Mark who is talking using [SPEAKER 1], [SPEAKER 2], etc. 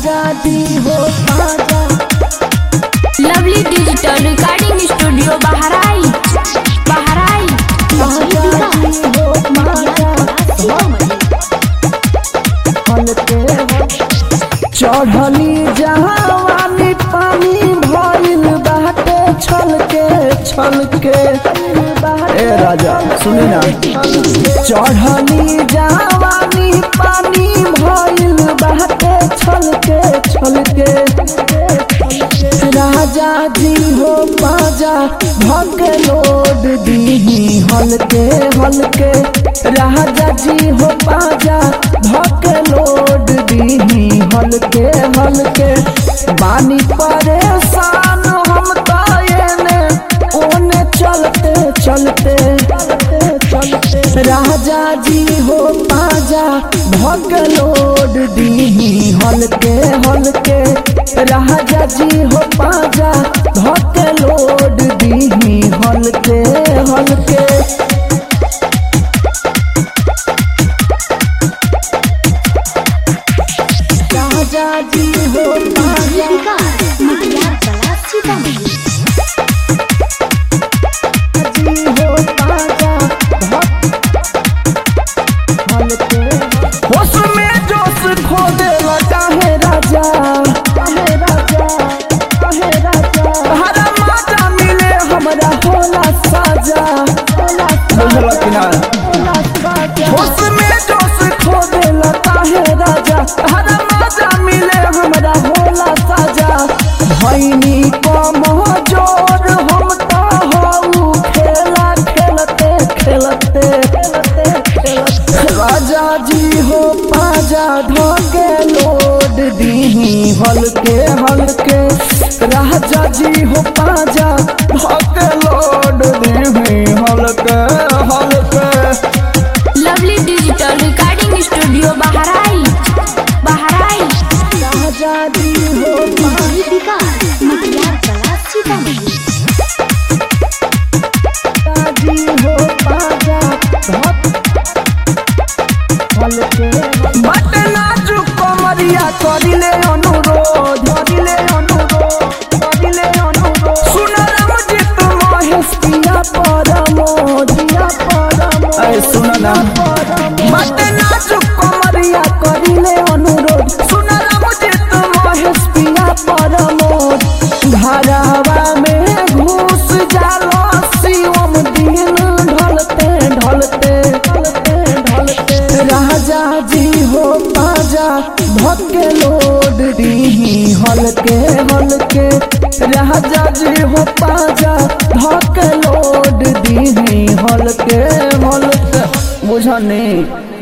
[SPEAKER 1] राजा दी हो पाजा
[SPEAKER 2] lovely digital recording studio बहराई बहराई
[SPEAKER 1] राजा दी हो पाजा हलके चढ़ली जहावानी पानी भइल बाटे छलके छलके ए राजा सुनी ना चढ़ली जहावानी पानी भइल बाटे छलके छलके राजा जी हो पाजा भग लोड दीही हलके हलके राजा जी हो पाजा भग लोड दीही हलके हलके बानी परेशान हम तो एने ओने चलते चलते चलते राजा जी हो पाजा भग लोड दीही हलके हलके राजा जी हो पाजा भग लोड दीही हलके हलके राजा जी हो पाजा जी हो पाजा भग हलके होश में जोश खो दे लगा है राजा है राजा है राजा हरा माता मिले हमरा होला साजा होला बुझल कि ना होश में जोश खो दे लगा है राजा हरा माता मिले हमरा होला साजा भैनी कम जोर हम तो हऊ खेला खेलते खेलते खेलते खेलते राजा जी हो पाजा ढोके लोड दीही हलके हलके राजा जी हो पाजा ढोके लोड दीही हलके हलके
[SPEAKER 2] लवली डिजिटल रिकॉर्डिंग स्टूडियो बहराई बहराई
[SPEAKER 1] राजा जी हो पाजा जी हो पाजा हलके बट नाजुक कमरिया करिले अनुरोध करिले अनुरोध करिले अनुरोध सुनरम जित महेश पिया परमोद पिया परमोद ऐ सुन ना बट नाजुक कमरिया करिले अनुरोध सुनरम जित महेश पिया परमोद घरवा में घुस जालो शिवम दिन ढलते ढलते ढलते ढलते राजा जी हो पाजा भक्के लोड दीही हलके हलके राजा जी हो पाजा भक्के लोड दीही हलके हलके बुझनी